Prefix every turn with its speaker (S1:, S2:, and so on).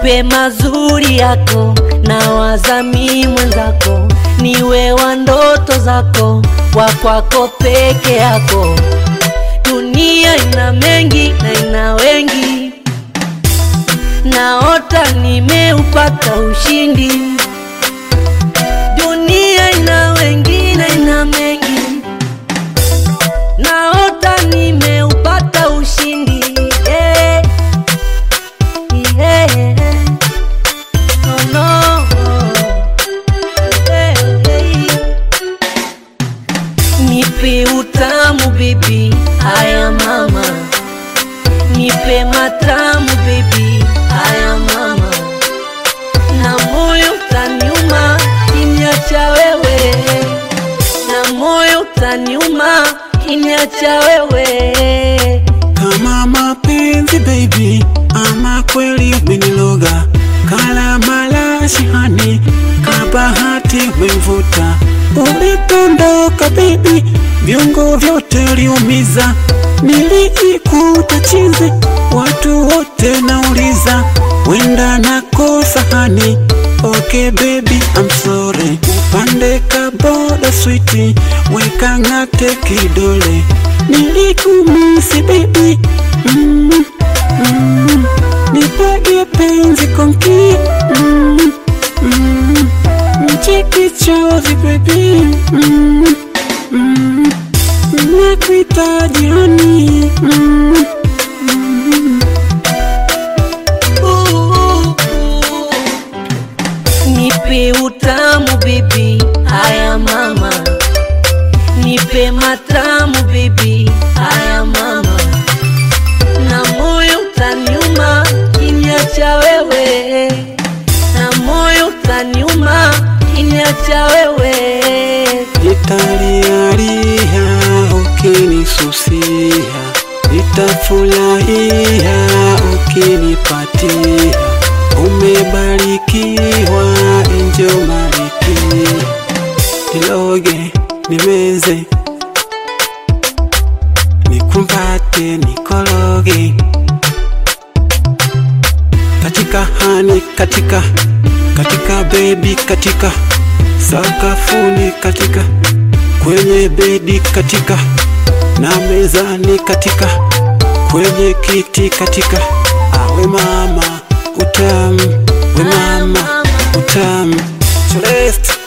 S1: nipe mazuri yako na wazami mwenzako, niwe wa ndoto zako, wa kwako peke yako. Dunia ina mengi na ina wengi, naota nimeupata ushindi. Dunia ina wengi na ina mengi, naota nimeupata ushindi. Yeah. Yeah. Oh, no. Yeah. Nipe utamu baby, haya mama, nipe matamu baby, haya mama, na moyo utaniuma kiniacha wewe, na moyo utaniuma kiniacha wewe.
S2: Kama mapenzi baby, ama kweli umeniloga, kala malashi hani, kabahati umemvuta. Ulipondoka baby, viungo vyote uliumiza, niliikuta chizi, watu wote nauliza, wenda nakosa hani. Okay baby, I'm sorry. Upande kaboda switi, weka ng'ate kidole, nilikumisi baby mm, mm, nipage penzi konki mm, mm, mcheki chozi baby mm, mm, nakuhitaji hani mm, mm.
S1: Nipe utamu baby, haya mama, nipe matamu baby, haya mama, na moyo utaniuma kiniacha wewe, na moyo utaniuma kiniacha wewe.
S2: Nitalialia ukinisusia, nitafurahia ukinipatia. Umebarikiwa enjo maliki, niloge nimeze, nikumbate nikologe katika hani katika katika bebi katika sakafuni katika kwenye bedi katika na mezani katika kwenye kiti katika awe mama utamu we mama utamu Celeste